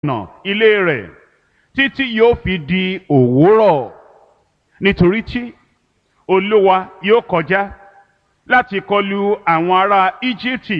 ọ̀nà ilé rẹ̀ títí yóò fi di òwúrọ̀ nítorí tí olúwa yóò kọjá láti kọlu àwọn ará íjíbítì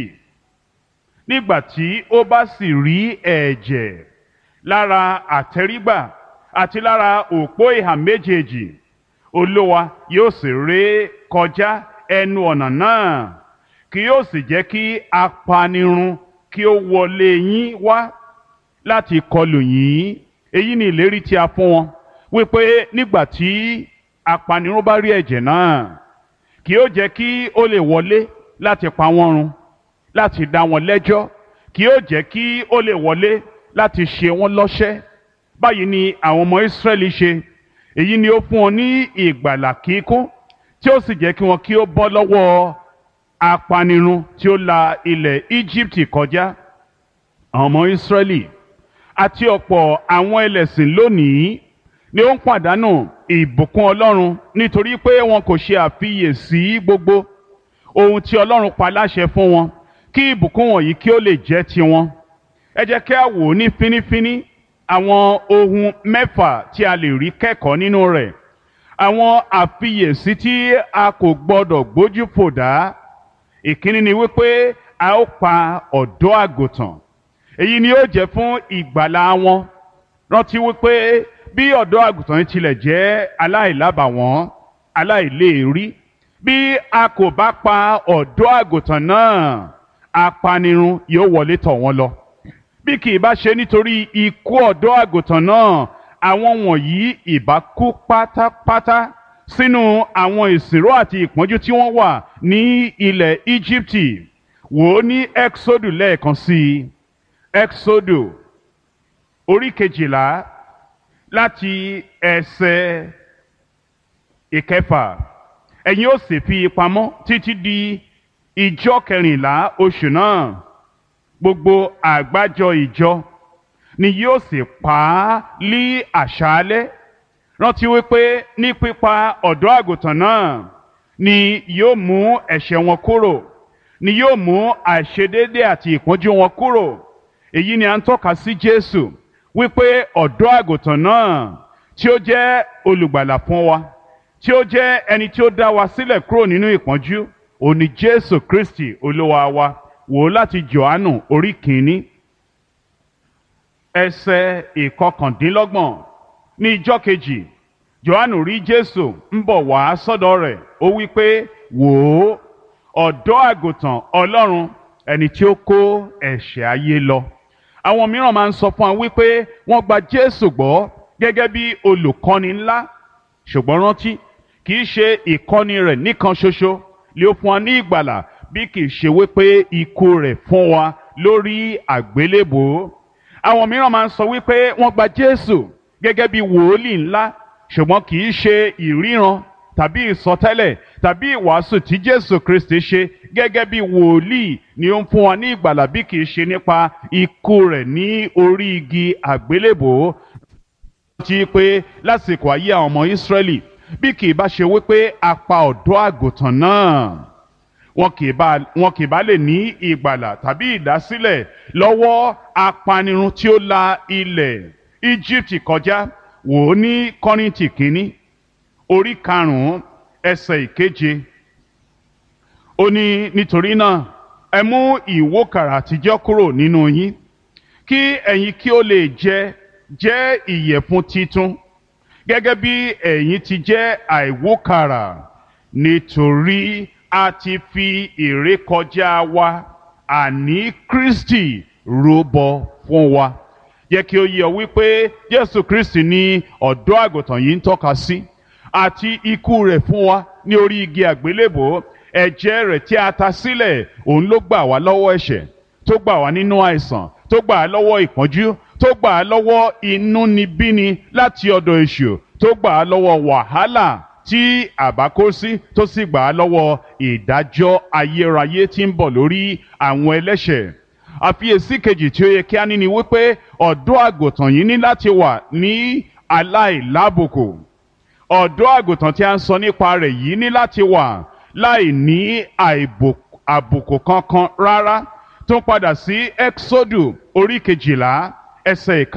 nígbà tí ó bá sì rí ẹ̀jẹ̀ lára àtẹrígbà àti lára òpó ìhà méjèèjì olúwa yóò sì ré kọjá ẹnu ọ̀nà náà kì yóò sì jẹ́ kí apanirun kí ó wọlé yín wá láti kọlù yín èyí ni ìlérí tí a fún wọn wípé nígbà tí apanirun bá rí ẹ̀jẹ̀ náà kì yóò jẹ́ kí ó lè wọlé láti pa wọ́n run láti dá wọn lẹ́jọ́ kì yóò jẹ́ kí ó lè wọlé láti ṣe wọ́n lọ́ṣẹ́ báyìí ni àwọn ọmọ Ísírẹ́lì ṣe èyí ni ó fún wọn ní ìgbàlà kíkún tí ó sì jẹ́ kí wọn kí ó bọ́ lọ́wọ́ apanirun tí ó la ilẹ̀ Íjíbítì kọjá àwọn ọmọ Ísírẹ́lì àti ọ̀pọ̀ àwọn ẹlẹ́sìn lónìí ni ó ń pàdánù ìbùkún Ọlọ́run nítorí pé wọn kò ṣe àfiyèsí gbogbo ohun tí Ọlọ́run pa láṣẹ fún wọn kí ìbùkún wọ̀nyí kí ó lè jẹ́ tiwọn ẹ jẹ́ kí a wò ó ní fínífíní àwọn ohun mẹ́fà tí a lè rí kẹ́kọ̀ọ́ nínú rẹ̀ àwọn àfiyèsí tí a kò gbọdọ̀ gbójú fò dá ìkíní ni wípé a ó pa ọ̀dọ́ àgùntàn èyí ni yóò jẹ́ fún ìgbàlà wọn rántí wípé bí ọ̀dọ́ àgùntàn yìí tilẹ̀ jẹ́ aláìlábàwọ́n aláìléèrí bí a kò bá pa ọ̀dọ́ àgùntàn náà apanirun yóò wọlé tọ̀ wọ́n lọ bí kì í bá ṣe nítorí ikú ọ̀dọ́ àgùntàn náà àwọn wọ̀nyí ìbá kú pátápátá sínú àwọn ìsìnró àti ìpọ́njú tí wọ́n wà ní ilẹ̀ Íjíbítì wò ó ní Exodus lẹ́ẹ̀kan sí i Exodus orí kejìlá láti ẹsẹ̀ ìkẹfà ẹ̀yin ó sì fi pamọ́ títí di ìjọ kẹrìnlá oṣù náà gbogbo àgbájọ ìjọ ni yóò sì pa á lí àṣálẹ́ rántí wípé ní pípa ọ̀dọ́ àgùntàn náà ni yóò mú ẹ̀ṣẹ̀ wọn kúrò ni yóò mú àìṣedéédé àti ìpọ́njú wọn kúrò èyí ni à ń tọ́ka sí Jésù wípé ọ̀dọ́ àgùntàn náà tí ó jẹ́ olùgbàlà fún wa tí ó jẹ́ ẹni tí ó dá wa sílẹ̀ kúrò nínú ìpọ́njú òní Jésù Kristi olúwa wa wò ó láti Jòhánù orí kìíní ẹsẹ̀ ìkọkàndínlọ́gbọ̀n ní ijọ́ kejì Jòhánù rí Jésù ń bọ̀ wá sọ́dọ̀ rẹ̀ ó wí pé wò ó ọ̀dọ́ àgùntàn Ọlọ́run ẹni tí ó kó ẹ̀ṣẹ̀ ayé lọ àwọn mìíràn máa ń sọ fún wa wípé wọ́n gba Jésù gbọ́ gẹ́gẹ́ bí olùkọ́ni ńlá ṣùgbọ́n rántí kì í ṣe ìkọ́ni rẹ̀ nìkan ṣoṣo lé ó fún wa ní ìgbàlà bí kì í ṣe wípé ikú rẹ̀ fún wa lórí àgbélébòó àwọn mìíràn máa ń sọ wípé wọ́n gba Jésù gẹ́gẹ́ bí wòólì ńlá ṣùgbọ́n kì í ṣe ìríran tàbí ìsọtẹ́lẹ̀ tàbí ìwàásù tí Jésù Kristi ṣe gẹ́gẹ́ bí wòlíì ni ó ń fún wa ní ìgbàlà bí kì í ṣe nípa ikú rẹ̀ ní orí igi àgbélébòó ti pé lásìkò ayé àwọn ọmọ Ísírẹ́lì bí kì í bá ṣe wípé a pa ọ̀dọ́ àgùntàn náà wọn kì í bá wọn kì í bá lè ní ìgbàlà tàbí ìdásílẹ̀ lọ́wọ́ apanirun tí ó la ilẹ̀ Íjíbítì kọjá wò ó ní Kọ́ríńtì kínní orí karùn-ún ẹsẹ̀ ìkeje ó ní nítorí náà ẹ mú ìwókàrà àtijọ́ kúrò nínú yín kí ẹ̀yin kí ó lè jẹ jẹ́ ìyẹ̀fun titun gẹ́gẹ́ bí ẹ̀yin ti jẹ́ àìwókàrà nítorí a ti fi ìrékọjá wa àní Kristi rúbọ fún wa yẹ kí ó yé ọ wípé Jésù Kristi ni ọ̀dọ́ àgùntàn yìí ń tọ́ka sí àti ikú rẹ̀ fún wa ní orí igi àgbélébò ẹ̀jẹ̀ rẹ̀ tí a ta sílẹ̀ òun ló gbà wá lọ́wọ́ ẹ̀ṣẹ̀ tó gbà wá nínú àìsàn tó gbà á lọ́wọ́ ìpọ́njú tó gbà á lọ́wọ́ inúnibíni láti ọ̀dọ̀ èṣù tó gbà á lọ́wọ́ wàhálà tí àbá kó sí tó sì gbà á lọ́wọ́ ìdájọ́ ayérayé tí ń bọ̀ lórí àwọn ẹlẹ́ṣẹ̀ àfiyèsí kejì tí ó yẹ kí á ní ni wípé ọ̀dọ́ àgùntàn yìí ní láti wà ní aláìlábùkù ọ̀dọ́ àgùntàn tí a ń sọ nípa rẹ̀ yìí ní láti wà láì ní àbùkù kankan rárá tó ń padà sí Exodus orí kejìlá ẹsẹ̀ ìka.